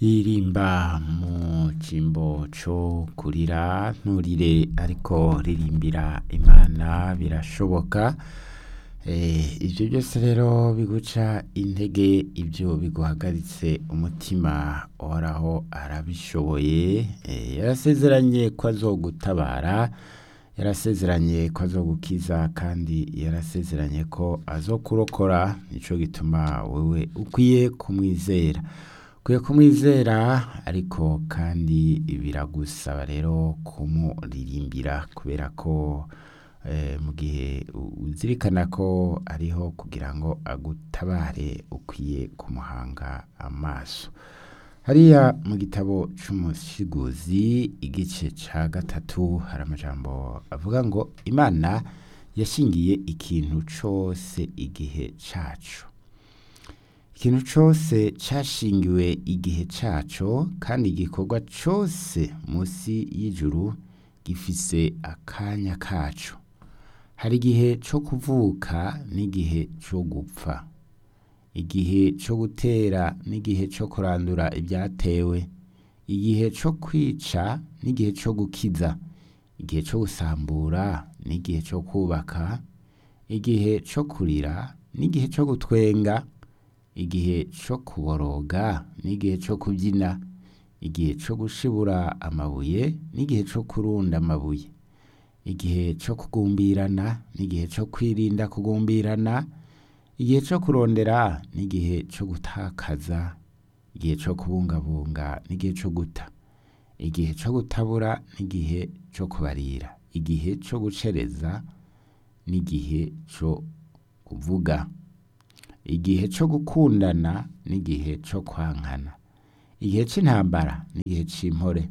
ririmba mu cimbo co kurira nturire ariko ririmbira imana birashoboka Eh, ivyo byose rero biguca intege ivyo biguhagaritse umutima uhoraho arabishoboye Eh, yarasezeranye ko azogutabara yarasezeranye ko azogukiza kandi yarasezeranye ko azokurokora nico gituma wewe ukwiye kumwizera ukwiye kumwizera ariko kandi biragusaba rero kumuririmbira kubera ko eh, mu gihe uzirikana ko ariho kugira ngo agutabare ukwiye kumuhanga amaso hariya mu gitabo c'umusiguzi igice ca gatatu hari amajambo avuga ngo imana yashingiye ikintu cose igihe caco ikintu cose cashingiwe igihe caco kandi igikorwa cose musi y'ijuru gifise akanya kaco hari igihe co kuvuka n'igihe co gupfa igihe co gutera n'igihe co kurandura ibyatewe igihe co kwica n'igihe co gukiza igihe co gusambura n'igihe co kubaka igihe co kurira n'igihe co gutwenga igihe co kuboroga n'igihe co kubyina igihe co gushibura amabuye n'igihe co kurunda amabuye igihe co kugumbirana n'igihe co kwirinda kugumbirana igihe co kurondera n'igihe co gutakaza igihe co kubungabunga n'igihe co guta igihe co gutabura n'igihe co kubarira igihe co gucereza n'igihe co kuvuga igihe co gukundana n'igihe co kwankana igihe c'intambara n'igihe c'impore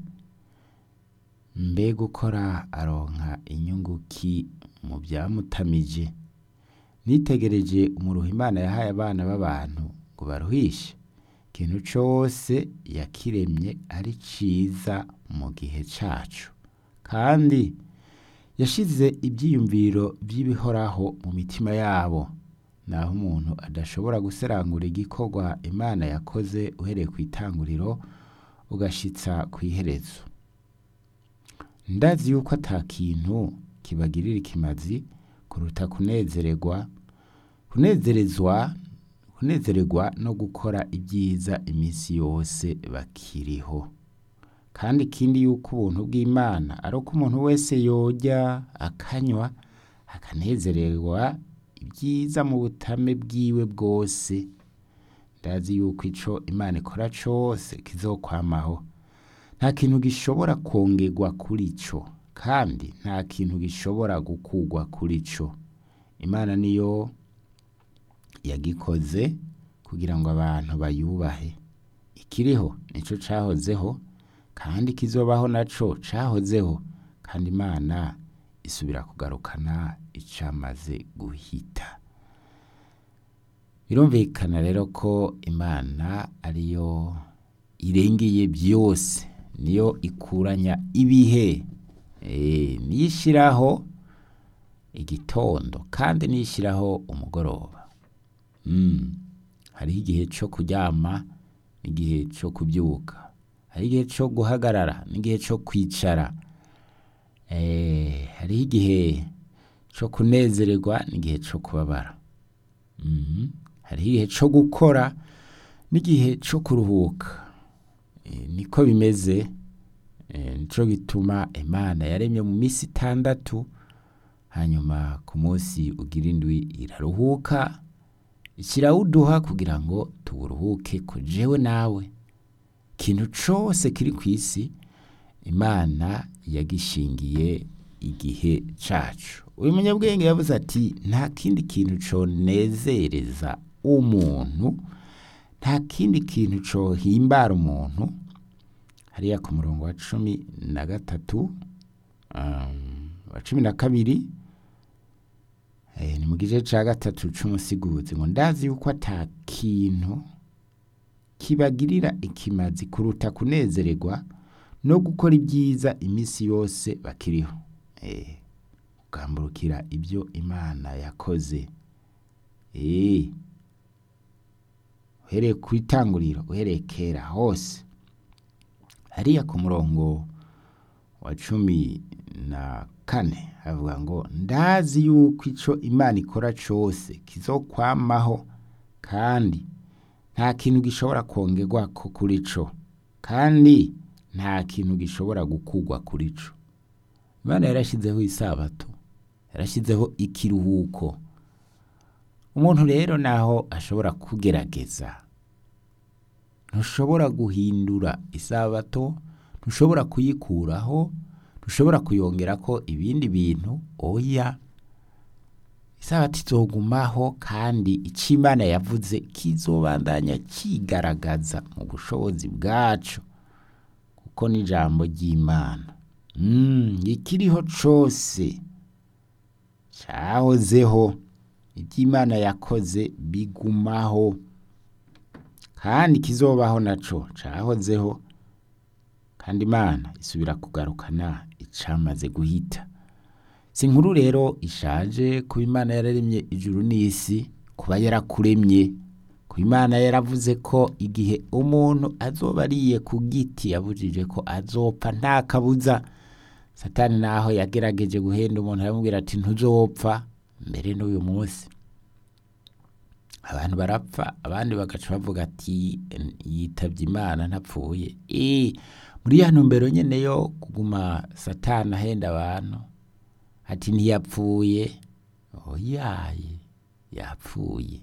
mbe gukora aronka inyungu ki mu vyamutamije nitegereje umuruho imana yahaye abana b'abantu ngo baruhishe ikintu cose yakiremye ari ciza mu gihe caco kandi yashize ivyiyumviro vy'ibihoraho mu mitima yabo naho umuntu adashobora guserangura igikorwa imana yakoze uhereye kw'itanguriro ugashitsa kw'iherezo ndazi yuko ata kintu kibagirira ikimazi kuruta kunezererwa kunezerezwa kunezererwa no gukora ibyiza iminsi yose bakiriho kandi ikindi yuko ubuntu bw'imana ari uko umuntu wese yorya akanywa akanezererwa ibyiza mu butame bwiwe bwose ndazi yuko ico imana ikora cose kizokwamaho nta kintu gishobora kongerwa kuri co kandi nta kintu gishobora gukurwa kuri co imana niyo yagikoze kugira ngo abantu bayubahe ikiriho nico cahozeho kandi kizobaho naco cahozeho kandi imana isubira kugarukana icamaze guhita birumvikana rero ko imana ariyo irengeye byose niyo ikuranya ibihe Eh, niyo ishiraho igitondo kandi niyo ishiraho umugoroba Mm. hariho igihe co kuryama n'igihe co kubyuka hariho igihe co guhagarara n'igihe co kwicara Eh, hariho igihe co kunezererwa n'igihe co kubabara Mhm. hariho igihe co gukora n'igihe co kuruhuka Eh, niko bimeze Eh, nico gituma imana yaremye mu minsi itandatu hanyuma ku munsi ugira indwi iraruhuka ikirawuduha kugira ngo tuwuruhuke ko jewe nawe ikintu cose kiri ku isi imana yagishingiye igihe cacu uyu munyabwenge yavuze ati nta kindi kintu conezereza umuntu nta kindi kintu cohimbara umuntu hariya ku murongo wa cumi na gatatu um, wa cumi na kabiri eh, ni mu gice ca gatatu c'umusiguzi ngo ndazi yuko ata kintu kibagirira ikimazi kuruta kunezererwa no gukora ibyiza iminsi yose bakiriho eh, ugamburukira ibyo imana yakoze eh, uhereye ku itanguriro uhereye kera hose hariya ku murongo wa cumi na kane havuga ngo ndazi yuko ico imana ikora cose kizokwamaho kandi nta kintu gishobora kongerwako kuri co kandi nta kintu gishobora gukurwa kuri co imana yarashizeho isabato yarashizeho ikiruhuko umuntu rero naho ashobora kugerageza ntushobora guhindura isabato ntushobora kuyikuraho ntushobora kuyongerako ibindi bintu oya isabato izogumaho kandi ico imana yavuze kizobandanya cigaragaza mu bushobozi bwaco kuko n'ijambo ry'imana mm, ikiriho cose cahozeho ivy'imana yakoze bigumaho kandi kizobaho naco cahozeho kandi imana isubira kugarukana icamaze guhita si inkuru rero ishaje kuba imana yararemye ijuru n'isi kuba yarakuremye kuba imana yaravuze ko igihe umuntu azoba ariye ku giti yabujije ko azopfa nta kabuza satani naho yagerageje guhenda umuntu aramubwira ati ntuzopfa mbere n'uyu munsi abantu barapfa abandi bagaca bavuga ati yitabye imana ntapfuye Eh, muri ya ntumbero nyene yo kuguma satani ahenda abantu ati ntiyapfuye oyaye yapfuye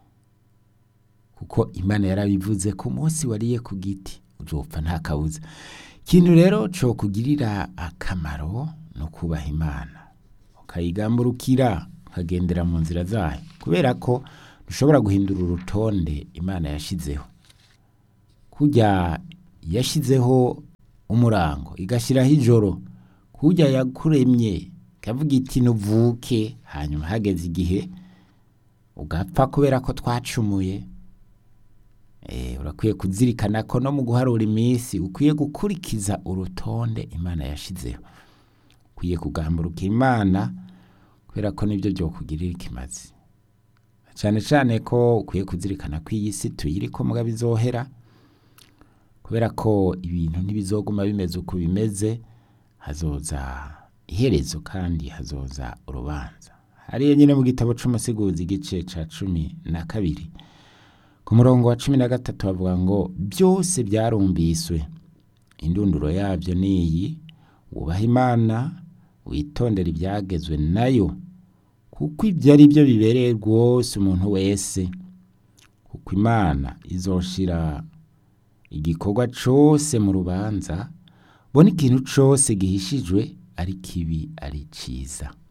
kuko imana yarabivuze ku munsi wariye ku giti uzopfa nta kabuza ikintu rero co kugirira akamaro no kubaha imana ukayigamburukira ukagendera mu nzira zayo kubera ko dushobora guhindura urutonde imana yashizeho kurya yashizeho umurango igashyiraho ijoro kurya yakuremye ikavuga iti nuvuke hanyuma hageze igihe ugapfa kubera ko twacumuye Eh, urakwiye kuzirikana ko no mu guharura iminsi ukwiye gukurikiza urutonde imana yashizeho ukwiye kugamburuka imana kubera ko nibyo byokugirira ikimazi cyane cyane ko ukwiye kuzirikana ko iyi si tuyiriko mugabo izohera kubera ko ibintu ntibizoguma bimeze uko bimeze hazoza iherezo kandi hazoza urubanza hariya nyine mu gitabo c'umusiguzi igice ca cumi na kabiri ku murongo wa cumi na gatatu bavuga ngo byose byarumviswe indunduro yabyo ni iyi wubaha imana witondera ibyagezwe nayo kuko ibyo ari byo bibereye rwose umuntu wese kuko imana izoshira igikorwa cose mu rubanza bona ikintu cose gihishijwe ari kibi ari ciza